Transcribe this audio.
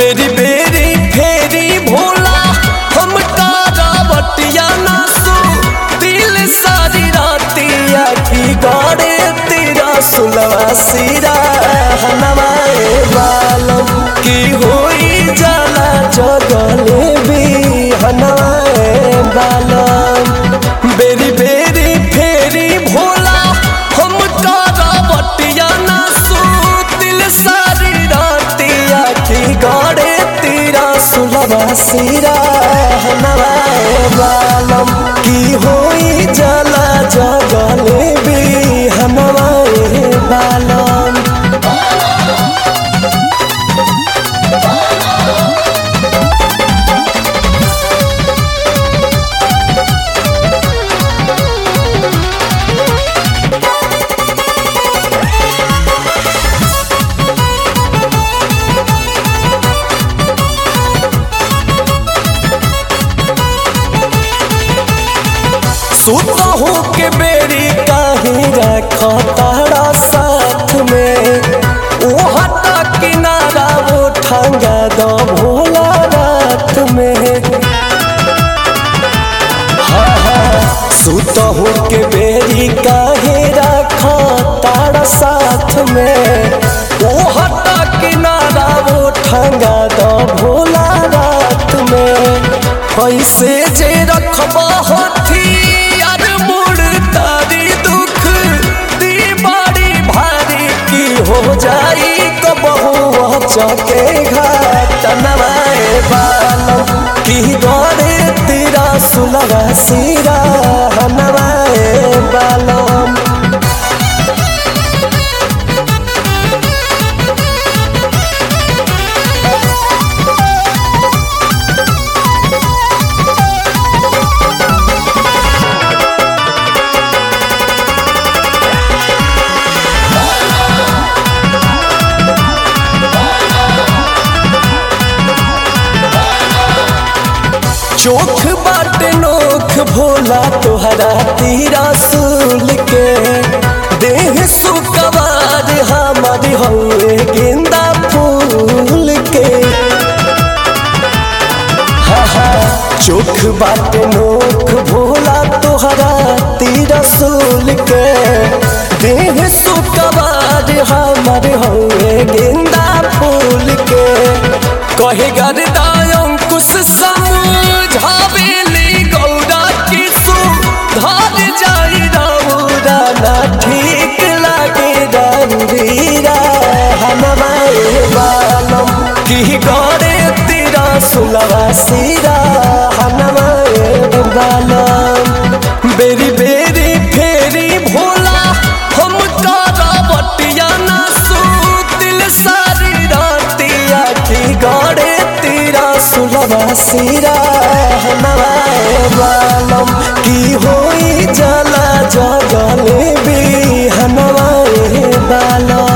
बेरी बेरी फेरी भोला हम बटिया नासू दिल सारी रातिया की गाड़े तेरा सुलवा सिरा हनवाए बालम की होई जाला जगले भी हनवाए बालम बेरी बेरी फेरी भोला हम बटिया नासू दिल सारी रातिया की गाड़े तेरा सुलवा सिरा हनवाए बालम की होई जाला जगले भी हनवाए बालम सुतहू के बेरी काहे रखा तारा साथ में ओ हटा किनारा वो ठंगा दो भोला रात में हाँ हाँ सुतहू के बेरी काहे रखा तारा साथ में ओ हटा किनारा वो ठंगा दो भोला रात में पैसे जे रखबा हथी यार मोड़ तारी दुख दी बड़ी भारी की हो जाई कबहू चके घाट नवाए बालम की गौरे तेरा सुलगा सिरा नवाए बालम चोख बाट नोख भोला तोहरा तीरा सूल के देह सुकवार हमारी हौए गेंदा फूल के हा हा चोख बाट नोख भोला तोहरा तीरा सूल के देह सुकवार हमारे हौए गेंदा फूल के कहे गरदा अंकुश समझावेली गौरा किसु धर जाई रौरा ना ठीक लागे रौरीरा हनवाए बालम की गौरे तेरा सुलवा सिरा हनवाए बालम बेरी बेरी फेरी भोला हम बटिया नासू दिल सारी रातिया की गौरे तेरा सुलवा सिरा हनवाए बालम की होई जला जगले भी हनवाए बालम